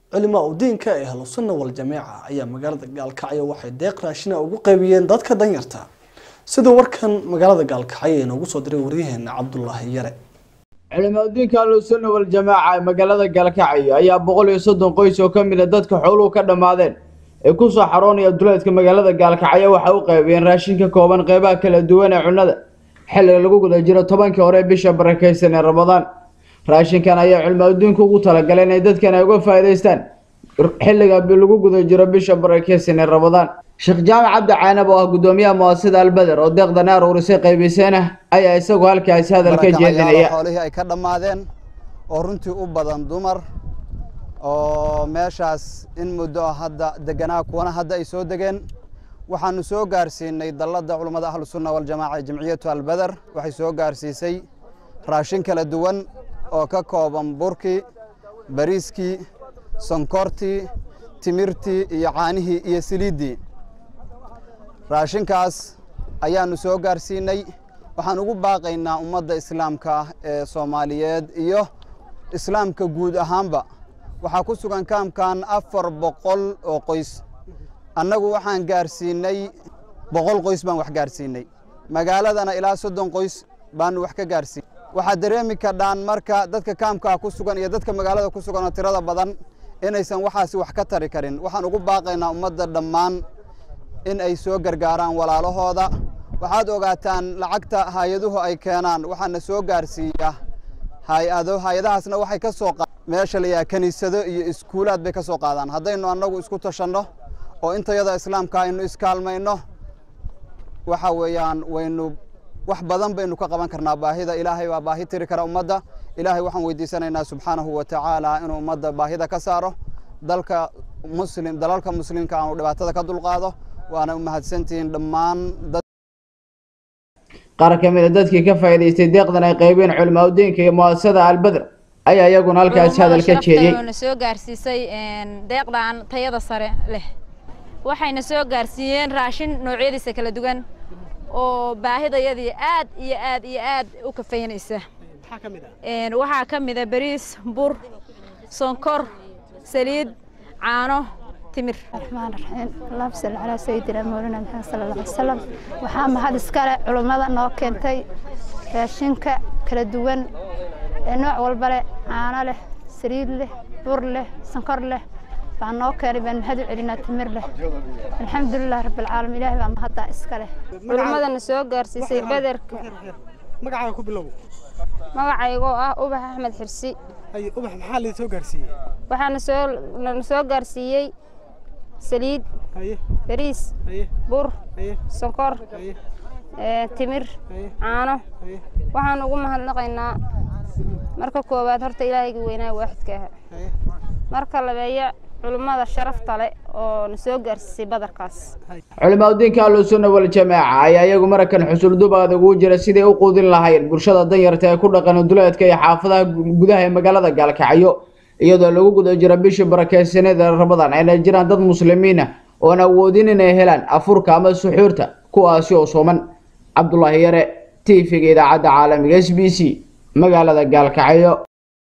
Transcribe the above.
culimaa udiinka ee ahlusunna waljamiica ayaa magaalada gaalkacyo waxay deeq raashina ugu qaybiyeen dadka danyarta siduu warkan magaalada gaalkacyo inoogu soo diray waryaheena cabdulaahi yare culimaadudiinka ahlusunna waljamaaca ee magaalada gaalkacyo ayaa boqol iyo soddon qoys oo ka mid a dadka xooluhu ka dhammaadeen ee kusoo xaroonaya duleedka magaalada gaalkacyo waxay u qaybiyeen raashin ka kooban qeybaha kala duwan ee cunnada xilliga lagu guda jiro tobankii hore ee bisha barakeysan ee ramadaan raashinkan ayaa culimaadudiinku ugu talagaleen inay dadkan ay uga faa'iidaystaan xilliga lagu guda jiro bisha barakeysan ee ramadaan sheekh jaamac cabdi caanab oo ah guddoomiyaha muasasada albeder oo deeqdan aruurisay qaybiseena ayaa isagu halkaasi hadal ka jeedinaya xoolihii ay ka dhammaadeen oo runtii u badan dumar oo meeshaas in muddo hadda deganaa kuwana hadda ay soo degeen waxaanu soo gaarsiinay dalladda culummada ahlusunna waljamaaca jamciyatu albeder waxay soo gaarsiisay raashin kala duwan oo ka kooban burkii bariiskii sonkortii timirtii iyo caanihii iyo siliiddii raashinkaas ayaanu soo gaarsiinay waxaan ugu baaqaynaa ummadda islaamka ah ee soomaaliyeed iyo islaamka guud ahaanba waxaa ku sugan kaamkan afar boqol oo qoys annagu waxaan gaarsiinay boqol qoys baan wax gaarsiinay magaaladana ilaa soddon qoys baanu wax ka gaarsiinay waxaad dareemi kadhaan marka dadka kaamkaa ku sugan iyo dadka magaalada ku sugan oo tirada badan inaysan waxaasi wax ka tari karin waxaan ugu baaqaynaa ummadda dhammaan in ay soo gargaaraan walaalahooda waxaad ogaataan lacagta hay-aduhu ay keenaan waxaana soo gaarsiiya hay-ado hay-adahaasna waxay ka soo meesha la yaha kiniisado iyo iskuulaad bay ka soo qaadaan haddaynu annagu isku tashanno oo intayada islaamka aynu iskaalmayno waxa weeyaan waynu wax badan baynu ka qaban karnaa baahida ilaahay baa baahi tiri kara ummadda ilaahay waxaan weydiisanaynaa subxaanahu wa tacaala inuu ummadda baahida ka saaro dalka muslim dalalka muslimka aanu dhibaatada ka dulqaado waana u mahadsantihiin dhammaan qaar ka mid a dadkii ka faa'iidaystay deeqdan ay qaybeen culimaadudiinka iyo muasasada albeder ayaa iyaguna halkaasi hadal ka jeediyey na soo gaarsiisay deeqdan tayada sare leh waxayna soo gaarsiiyeen raashin noocyadiisa kala duwan oo baahidayadii aad iyo aad iyo aad u kafaynaysa waxaa ka mid a bariis bur sonkor saliid caano timir raxmaan raxiim allahuma salli calaa sayidina mawlana maxamed sala alla alay wasalam waxaa mahad iskale culummada noo keentay raashinka kala duwan ee nooc walba leh caano leh saliid leh bur leh sonkor leh baa noo keenay baan mahad u celinaa timir leh alxamdulilah rabbilcaalamiin ilaahay baa mahaddaa iska leh culummadana soo gaarsiisay bederka magacaaga ku bilow magacaygoo ah ubax axmed xirsi haye ubax maxaa laydin soo gaarsiiyey waxaana soo lana soo gaarsiiyey saliid haye bariis haye bur haye sonkor haye timir haye caano haye waxaan ugu mahadnaqaynaa marka koowaad horta ilaahayga weynaa waaxidka aha haye marka labeeya culummada sharafta leh oo na soo gaarsiisay badarkaas culimaadudiinka ahlusunna waljamaaca ayaa iyagu marakan xusuldubaad ugu jira siday u quudin lahaayeen bulshada danyarta ee ku dhaqan duleedka iyo xaafadaha gudaha ee magaalada gaalkacyo iyadoo lagu guda jiro bishii barakeysaneed ee ramadaan ayna jiraan dad muslimiina oon awoodin inay helaan afurka ama suxuurta kuwaasi oo sooman cabdulaahi yare t v-ga idaacadda caalamiga s b c magaalada gaalkacyo